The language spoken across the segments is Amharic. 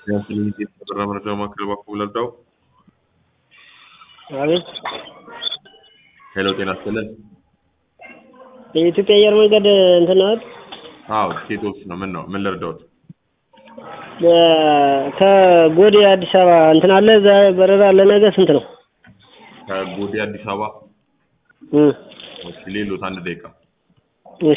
የፊልም የተበራ መረጃ ማዕከል እባክዎ ልርዳዎ? አቤት ሄሎ ጤና ይስጥልን። የኢትዮጵያ አየር መንገድ እንትን ነው አይደል? አዎ ቲኬት ኦፊስ ነው። ምን ነው ምን ልርዳዎት? ከጎዴ አዲስ አበባ እንትን አለ እዛ በረራ ለነገ ስንት ነው? ከጎዴ አዲስ አበባ እም እሺ ሌሎት አንድ ደቂቃ እሺ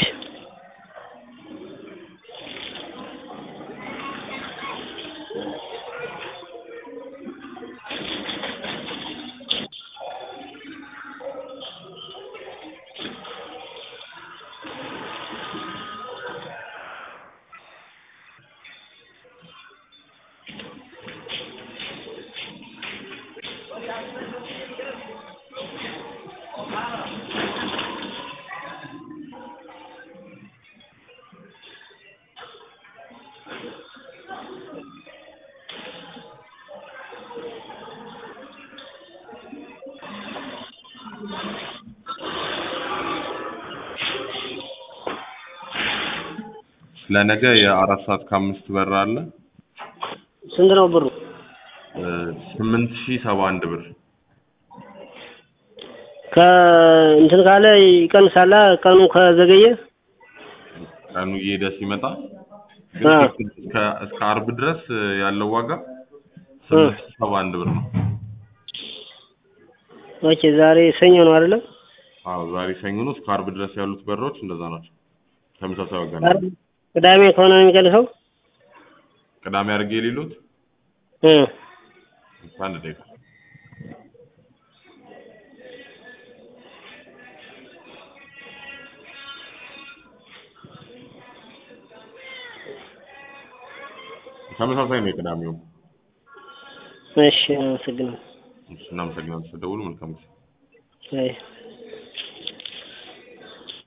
ለነገ የአራት ሰዓት ከአምስት በራ አለ ስንት ነው ብሩ? ስምንት ሺህ ሰባ አንድ ብር ከእንትን ካለ ይቀንሳላ ቀኑ ከዘገየ ቀኑ እየሄደ ሲመጣ ግን አዎ። እስከ እስከ አርብ ድረስ ያለው ዋጋ ስምንት ሺህ ሰባ አንድ ብር ነው። ኦኬ ዛሬ ሰኞ ነው አይደለም? አዎ ዛሬ ሰኞ ነው። እስከ አርብ ድረስ ያሉት በሮች እንደዛ ናቸው። ተመሳሳይ ዋጋ ነው። አርብ ቅዳሜ ከሆነ ነው የሚቀንሰው? ቅዳሜ አድርጌ የሌሉት እ አንድ ደቂቃ ተመሳሳይ ነው የቅዳሜው። እሺ አመሰግናለሁ። እሺ እናመሰግናለን ስለደወሉ። መልካም ጊዜ። አይ